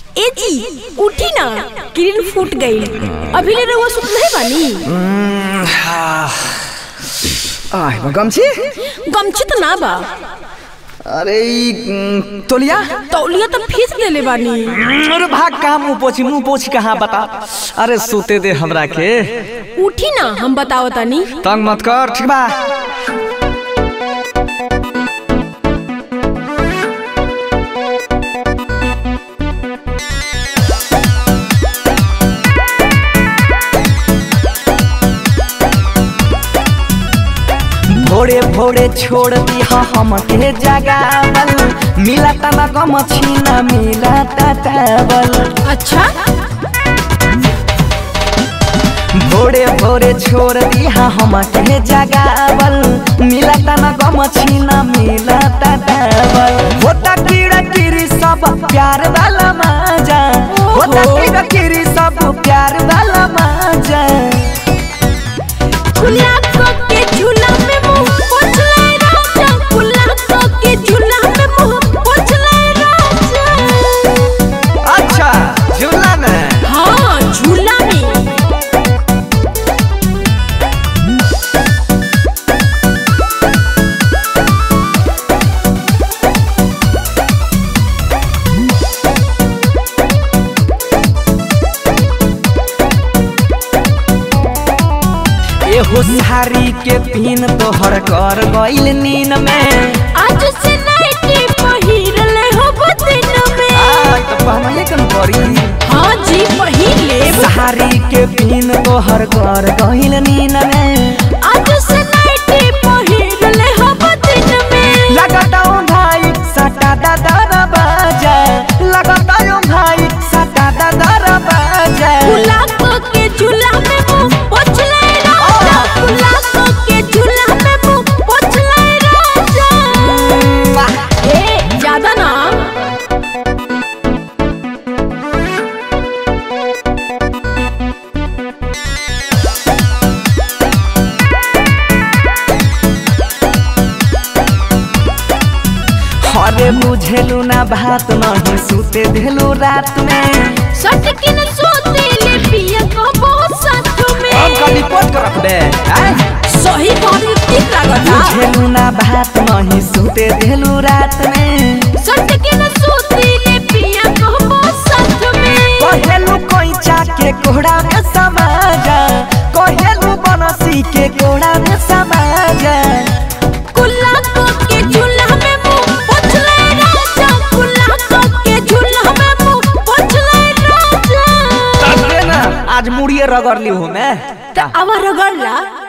ए जी उठी ना किरण फूट गई अभी ले रहुआ सुत नहीं बानी आह गमछी गमछी तो ना बा अरे ई, उम, तोलिया तौलिया तो फीस ले ले बानी अरे भाग कहाँ मुंह पोछी मुंह पोछी कहाँ बता अरे सोते दे हमरा के उठी ना हम बताओ तानी तंग मत कर ठीक बा भोरे भोरे छोड़ दिया हमके जगावल मिला तना गम छीना मिला टावल अच्छा भोरे भोरे छोड़ दिया हमके जगावल मिला तना गम छीना मिला टावल होता कीड़ा कीरी सब प्यार वाला माजा होता कीड़ा कीरी सब प्यार वाला माजा खुला को के झूला में मुंह पोछ ले राजा खुला को के झूला में मुंह पोछ ले राजा अच्छा झूला में हाँ झूला में एहो सारी के पिन तोहर कर गइल नीन में आज से नाइटी पहिरले हो बदिन में आज तो पहनाइए कन करी हाँ जी पहिले सारी के पिन तोहर कर गइल नीन में आज से नाइटी पहिरले हो बदिन में लगाताओ भाई सटा दादा बाजा लगाताओ भाई सटा दादा बाजा खुला को के झूला में मुंह पोछ ले राजा खुला को के झूला में मुंह पोछ ले राजा ए ज्यादा ना अरे बुझेलू ना बात नहीं सुते देलू रात में सटकिन सोते ले पिया को बहुत साथ में अब का रिपोर्ट कर रख दे हैं? सही बात ठीक लागता बुझेलू ना बात नहीं सुते देलू रात में सटकिन सोते ले पिया को बहुत साथ में कहेलू कोइचा के कोड़ा में समाजा कहेलू बनसी के कोड़ा में समाजा कुल्ला को के झूला में मुंह पोछ ले राजा कुल्ला को के झूला में मुंह पोछ ले राजा तबे ना आज मुड़िए रगड़ ली हूँ मैं त अब रगड़ला